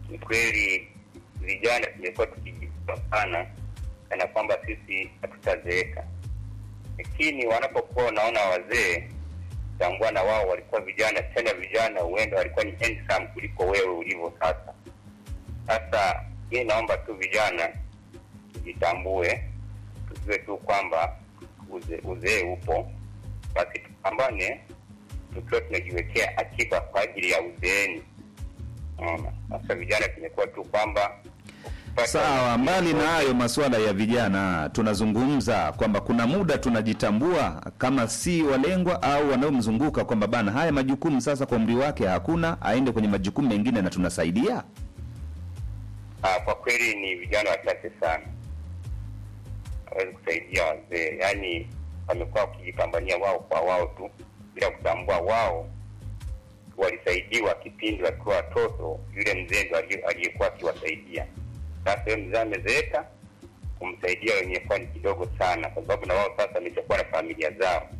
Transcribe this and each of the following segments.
ni kweli vijana tumekuwa tukijipa sana kana kwamba sisi hatutazeeka, lakini wanapokuwa wanaona wazee, tambua na wao walikuwa vijana, tena vijana huenda walikuwa ni handsome kuliko wewe ulivyo sasa. Sasa mimi naomba tu vijana tujitambue, tujue tu kwamba uze- uzee upo, basi tupambane tukiwa tunajiwekea akiba kwa ajili ya uzeeni. Unaona, sasa vijana tumekuwa tu kwamba ukipata- Sawa, mbali na hayo masuala ya vijana, tunazungumza kwamba kuna muda tunajitambua kama si walengwa au wanaomzunguka kwamba bana, haya majukumu sasa kwa umri wake hakuna, aende kwenye majukumu mengine na tunasaidia. Ah, kwa kweli ni vijana wachache sana hawezi kusaidia wazee, yaani wamekuwa wakijipambania wao kwa wao tu bila kutambua wao walisaidiwa kipindi wakiwa watoto, yule mzee ndo aliye- aliyekuwa akiwasaidia. Sasa yule mzee amezeeka, kumsaidia wenyewe kuwa ni kidogo sana, kwa sababu na wao sasa wameshakuwa na familia zao.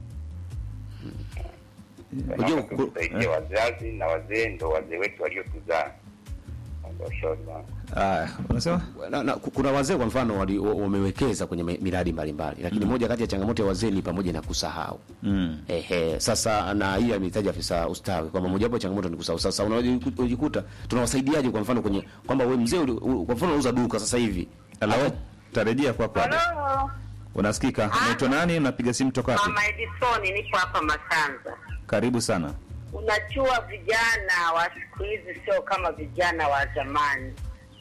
Unajua, Naomba tu kusaidia wazazi na wazee ndo wazee wetu waliotuzaa. Ndio ushauri wangu. Aya, unasema na, na, ku- kuna wazee kwa mfano wali- wa- wamewekeza kwenye mi- miradi mbalimbali, lakini moja kati ya changamoto ya wazee ni pamoja na kusahau. mm. Ehe, sasa na hii amehitaji afisa ustawi kwamba mojawapo ya changamoto ni kusahau. Sasa unajiku- unajikuta tunawasaidiaje? Kwa mfano kwenye kwamba wewe mzee, uli- u- kwa mfano unauza duka sasa hivi Halo, tarejea kwako. Ade. Halo, Unasikika? Unaitwa nani? Unapiga simu toka wapi? Mama Edison, nipo hapa Masanza. Karibu sana. Unajua vijana wa siku hizi sio kama vijana wa zamani.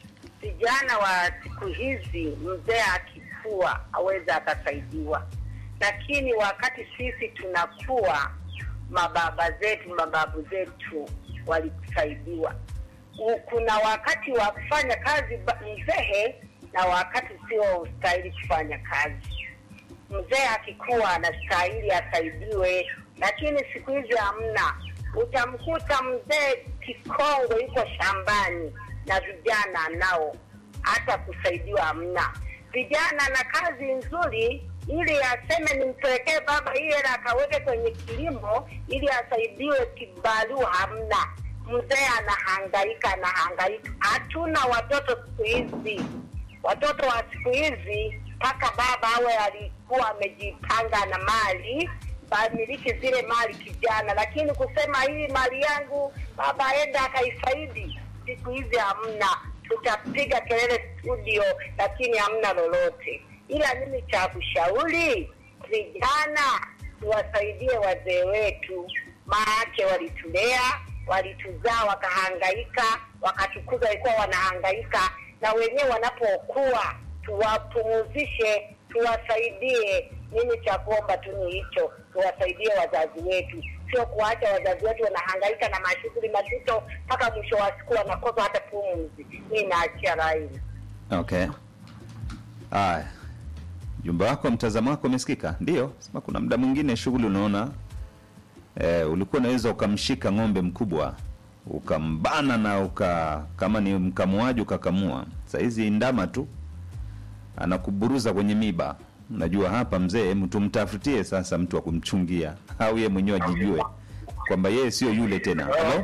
Vijana wa siku hizi, mzee akifua aweza akasaidiwa, lakini wakati sisi tunakuwa, mababa zetu mababu zetu walisaidiwa. U- Kuna wakati wa kufanya kazi ba- mzee na wakati sio ustahili kufanya kazi mzee akikuwa anastahili asaidiwe, lakini siku hizi hamna. Utamkuta mzee kikongo yuko shambani na vijana nao hata kusaidiwa hamna. Vijana na kazi nzuri, ili aseme nimpelekee baba hii hela akaweke kwenye kilimo ili asaidiwe kibarua, hamna. Mzee anahangaika anahangaika. Hatuna watoto siku hizi watoto wa siku hizi mpaka baba awe alikuwa amejipanga na mali bamiliki zile mali kijana, lakini kusema hii mali yangu baba aenda akaifaidi, siku hizi hamna. Tutapiga kelele studio, lakini hamna lolote. Ila mimi cha kushauri vijana, tuwasaidie wazee wetu, maake walitulea, walituzaa, wakahangaika, wakatukuza, walikuwa wanahangaika, na wenyewe wanapokuwa tuwapumuzishe, tuwasaidie. Mimi cha kuomba tu ni hicho, tuwasaidie wazazi wetu, sio kuacha wazazi wetu wanahangaika na mashughuli mazito mpaka mwisho wa siku wanakosa hata pumzi. Mi naachia laini. Okay. Aya, jumba wako, mtazamo wako umesikika? Ndio, sema kuna muda mwingine shughuli unaona eh, ulikuwa unaweza ukamshika ng'ombe mkubwa ukambana na uka kama ni mkamuaji ukakamua. Saa hizi ndama tu anakuburuza kwenye miba. Najua hapa mzee, hebu tumtafutie sasa mtu wa kumchungia, au yeye mwenyewe ajijue kwamba yeye sio yule tena. Halo,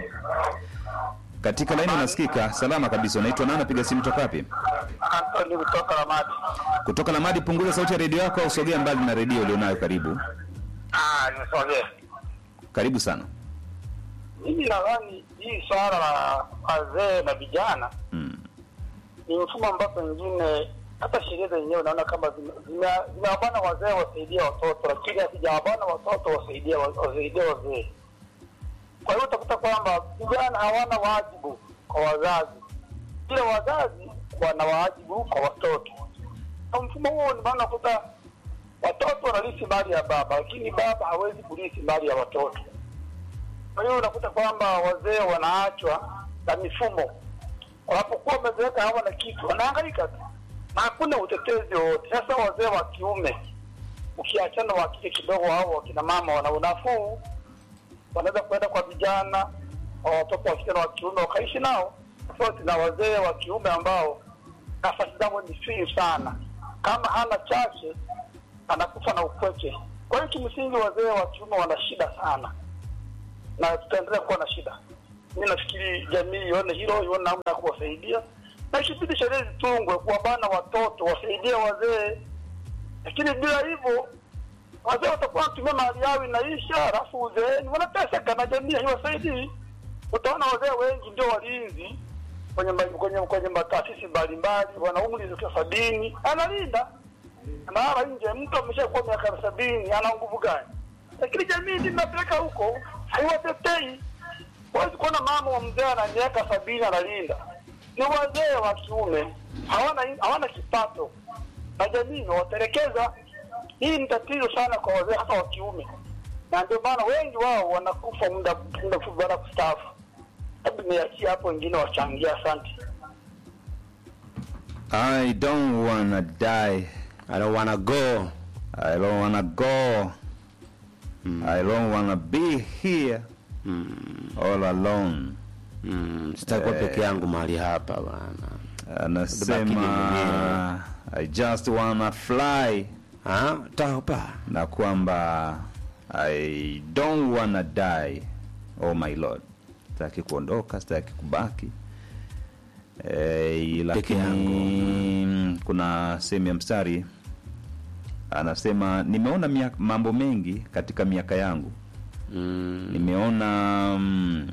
katika laini unasikika? Salama kabisa. Unaitwa nani? Napiga simu toka wapi? Antoni kutoka Ramadi. kutoka Lamadi. Punguza sauti ya redio yako au sogea mbali na redio ulionayo. Karibu, Ah, nimesogea. karibu sana. Mimi nadhani hii swala la wazee na vijana Mm. ni mfumo ambao pengine hata sheria zenyewe naona kama zime- zime- zimewabana wazee wasaidie watoto, lakini hazijawabana watoto wasaidie wa- wasaidie wazee. Kwa hiyo utakuta kwamba vijana hawana wajibu kwa wazazi, ila wazazi wana wajibu kwa watoto. Kwa mfumo huo ni maana unakuta watoto wanarithi mali ya baba, lakini baba hawezi kurithi mali ya watoto. Kwa hiyo unakuta kwamba wazee wanaachwa na mifumo, wanapokuwa wamezeeka hawana kitu, wanahangaika tu na hakuna utetezi wowote. Sasa wazee wa kiume ukiachana wa kike kidogo, au wakina mama wana unafuu, wanaweza kwenda kwa vijana wa watoto wa kike na wa kiume wakaishi nao, tofauti na wazee wa kiume ambao nafasi zao ni finyu sana. Kama hana chache anakufa na upweke. Kwa hiyo kimsingi wazee wa kiume wana shida sana, na tutaendelea kuwa na shida. mi nafikiri jamii ione hilo, ione namna ya kuwasaidia, na ikibidi sheria zitungwe kuwabana watoto, wasaidie wazee. Lakini bila hivyo wazee watakuwa wanatumia mali yao inaisha, alafu uzeeni wanateseka na jamii haiwasaidii. Utaona wazee wengi ndio walinzi kwenye ma- kwenye kwenye mataasisi mbalimbali, wana umri za sabini, analinda analala nje. Mtu ameshakuwa miaka sabini, ana nguvu gani? Lakini jamii ndio inapeleka huko, haiwatetei. Huwezi kuona mama wa mzee ana miaka sabini analinda, ni wazee wa kiume, hawana hawana kipato na jamii imewatelekeza. Hii ni tatizo sana kwa wazee, hasa wa kiume, na ndio maana wengi wao wanakufa muda muda mfupi baada ya kustaafu. Hebu niachie hapo, wengine wachangia. Asante. I don't wanna die. I don't wanna go. I don't wanna go. I don't wanna be here all alone. Mm, sitakuwa peke yangu mahali hapa bwana. Baki mimi Anasema mwenyewe. I just wanna fly Ah, tapa. na kwamba I don't wanna die. Oh my lord. Sitaki kuondoka, sitaki kubaki. Eh, lakini kuna sehemu ya mstari anasema nimeona miaka, mambo mengi katika miaka yangu Mm, nimeona mm,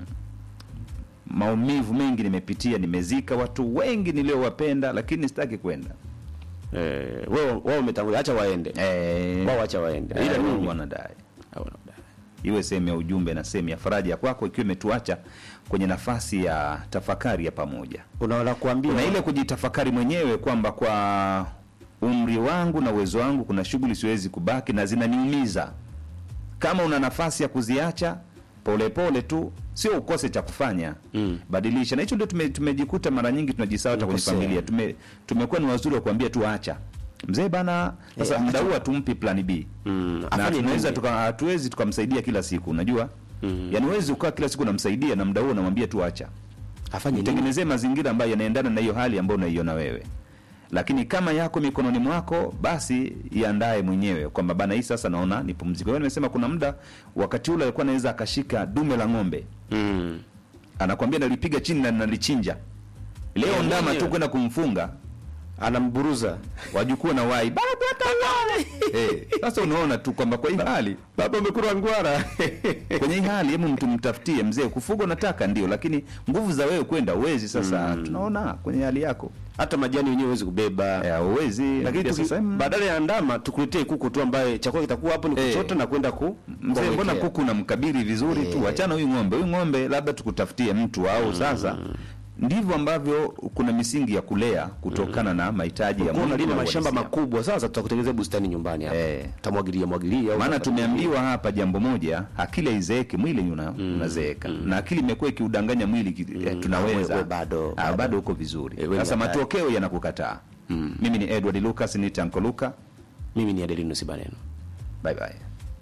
maumivu mengi nimepitia nimezika watu wengi niliowapenda lakini sitaki kwenda eh, wewe wewe umetangulia, acha waende. eh, Wao acha waende. eh, Ila mimi wanadai hawana udai. iwe sehemu ya ujumbe na sehemu ya faraja kwako ikiwa imetuacha kwenye nafasi ya tafakari ya pamoja Unaona kuambia kuna ile kujitafakari mwenyewe kwamba kwa umri wangu na uwezo wangu kuna shughuli siwezi kubaki na zinaniumiza kama una nafasi ya kuziacha polepole tu sio ukose cha kufanya Mm. badilisha na hicho ndio tume, tumejikuta mara nyingi tunajisahau hata kwenye Tunakosea. familia tume, tumekuwa ni wazuri wa kuambia tu acha mzee bana sasa Eh, muda acha. huu hatumpi plan b Mm, na afanye tunaweza nini? tuka- hatuwezi tukamsaidia kila siku unajua Mm. yaani huwezi ukaa kila siku unamsaidia na muda huo unamwambia tu acha afanye nini? itengenezee mazingira ambayo yanaendana na hiyo hali ambayo unaiona wewe lakini kama yako mikononi mwako basi iandae mwenyewe kwamba bana hii sasa naona ni pumziko hiyo nimesema kuna muda wakati ule alikuwa anaweza akashika dume la ng'ombe Mm. anakwambia nalipiga chini na nalichinja leo Yeye ndama mwenyewe. tu kwenda kumfunga Anamburuza. wajukuu na wai baba tawale Eh, sasa unaona tu kwamba kwa hii hali Baba umekula ngwara. kwenye hii hali hebu mtu mtafutie mzee kufuga unataka ndio lakini nguvu za wewe kwenda uwezi sasa tunaona kwenye hali yako Hata majani wenyewe huwezi kubeba. Eh, uwezi Lakini tuki- sasa mm, badala ya ndama tukuletee kuku tu ambaye chakula kitakuwa hapo ni Eh. kuchota na kwenda ku mzee mbona kuwekea. kuku unamkabiri vizuri tu Eh. achana huyu ng'ombe huyu ng'ombe labda tukutafutie mtu au sasa ndivyo ambavyo kuna misingi ya kulea kutokana na mahitaji ya Kwa mwili unalima na mashamba uhalisia. makubwa sasa tutakutengenezea bustani nyumbani hapa. Eh. Tamwagilia mwagilia au maana utapata- tumeambiwa hapa jambo moja akili haizeeki mwili una, unazeeka na akili imekuwa ikiudanganya mwili ki- eh, tunaweza we- we bado- Ah, bado. bado uko vizuri Eh, we ni sasa hatari. matokeo yanakukataa mimi ni edward lucas ni tanko luka Mimi ni Adelino Sibaneno. bye bye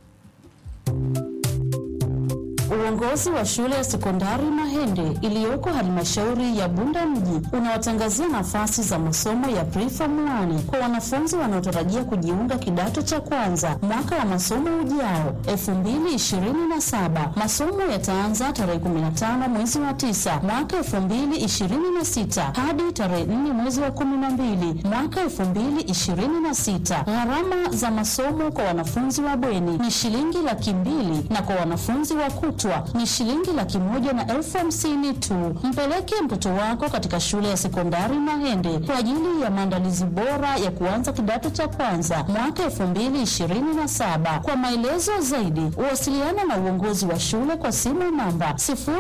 Uongozi wa shule ya sekondari Mahende iliyoko halmashauri ya Bunda mji unawatangazia nafasi za masomo ya preform 1 kwa wanafunzi wanaotarajia kujiunga kidato cha kwanza mwaka wa masomo ujao 2027. Masomo yataanza tarehe 15 mwezi wa 9 mwaka 2026 hadi tarehe 4 mwezi wa 12 mwaka 2026. Gharama za masomo kwa wanafunzi wa bweni ni shilingi laki mbili na kwa wanafunzi wa kutwa ni shilingi laki moja na elfu hamsini tu. Mpeleke mtoto wako katika shule ya sekondari Mahende kwa ajili ya maandalizi bora ya kuanza kidato cha kwanza mwaka elfu mbili ishirini na saba. Kwa maelezo zaidi, wasiliana na uongozi wa shule kwa simu namba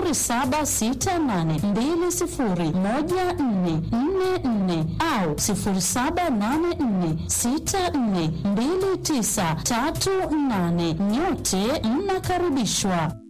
0768201444 au 0784642938. Nyote mnakaribishwa.